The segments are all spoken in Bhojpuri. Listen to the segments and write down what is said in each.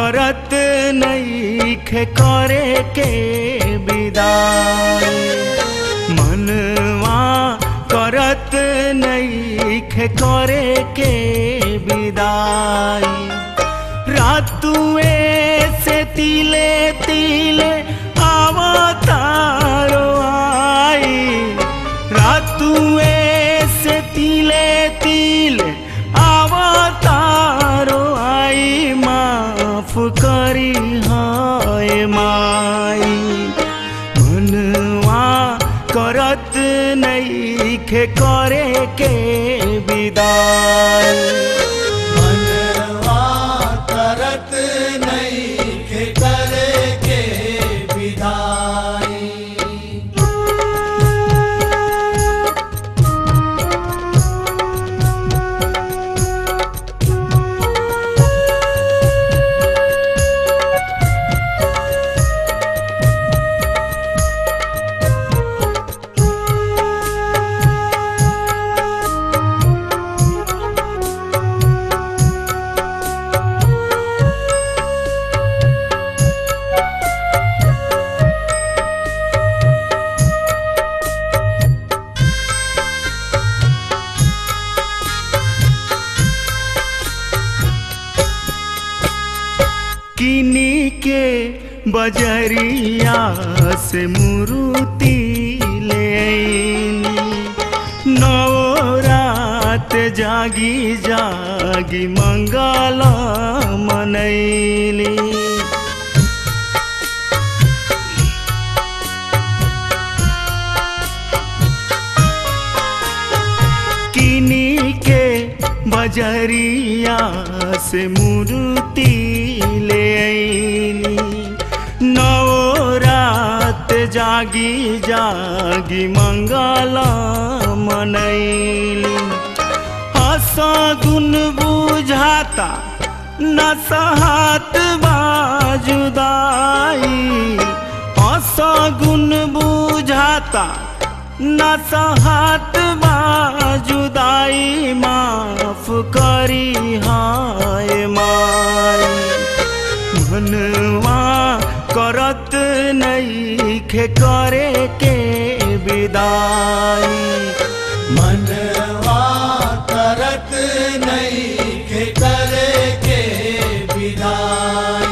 करत नईखे करे के विदाई मनवा करत नईखे करे के विदाई रातुए से तिले तिले आवतारो आई रातुए से तिले तिले आवतारो आई माफ करी हाय माई मनवा करत नईखे करे के विदाई मनवा करत नईखे करे के विदाई किनी के बजरिया से मुरुति ले आईनी नौ रात जागी जागी मंगला मनैली किनी के बजरिया से मूर्ति ले आईनी नौ रात जागी जागी मंगला मनैली हसा गुन बुझाता न सहत बाजुदाई हसा गुन बुझाता न सहत बाजुदाई माफ करी हाय माई मनवा करत नईखे करे के विदाई मनवा करत नईखे करे के विदाई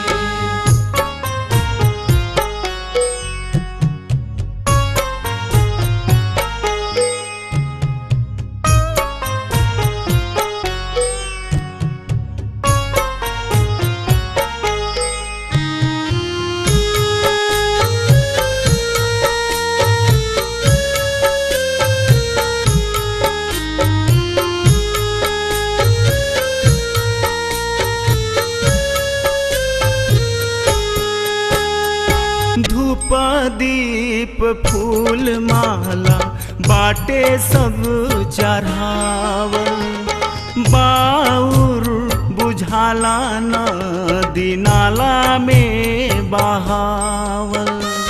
धूप दीप फूल माला बाटे सब चढ़ावल बाउर बुझाला नदी नाला में बहावल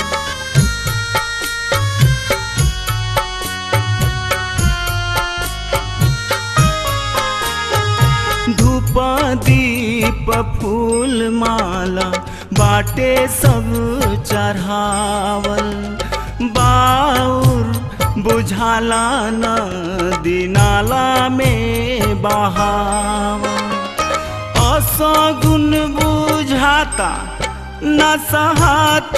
धूप दीप फूल माला बाटे सब चढ़ावल बाउर बुझाला नदी नाला में बहावल असगुन बुझाता न सहत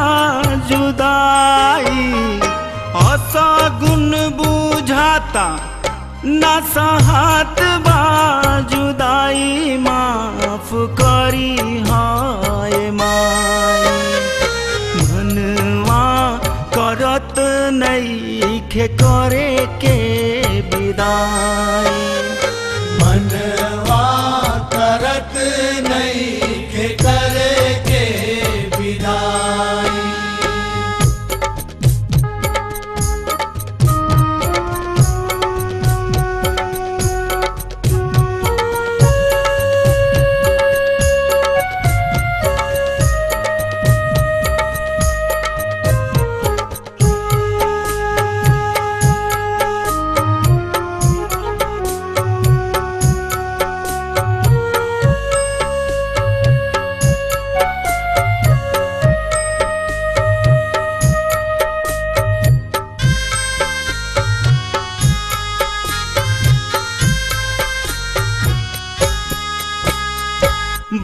जुदाई असगुन बुझाता न सहत जुदाई माफ करी हाय माई मनवा करत नईखे करे के विदाई मनवा करत नईखे करे के विदाई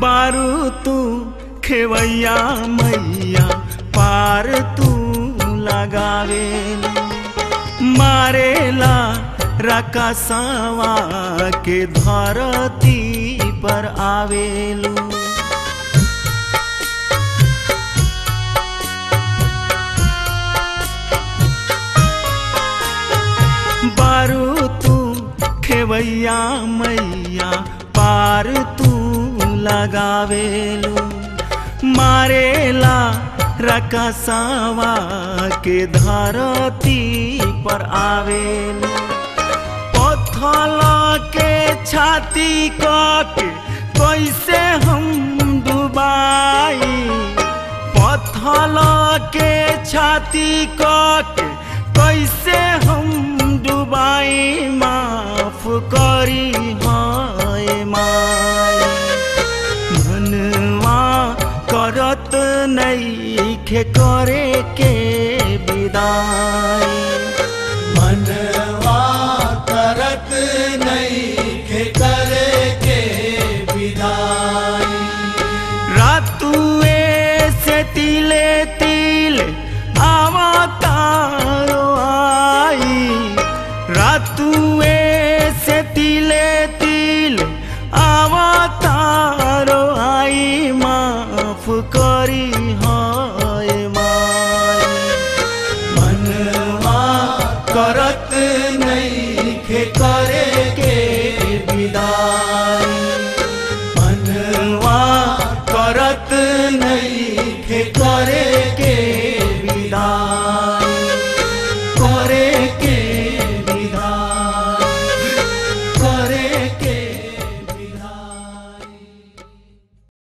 बारू तू खेवैया मैया पार तू लगावेलू मारेला रकसवा के धरती पर आवेलू बारू तू खेवैया मैया पार तू लगावेलू मारेला रकसवा के धरती पर आवेलू पत्थल के छाती के कैसे हम डुबाई पत्थल के छाती के कैसे हम डुबाई माफ करी हाय माई मनवा करत नईखे करे के विदाई मनवा करत नहीं के करे के विदाई रातुए से तिले तिल आवतारो आई रातुए से तिले तिल आवतारो आई माफ करी हाय माई मनवा करत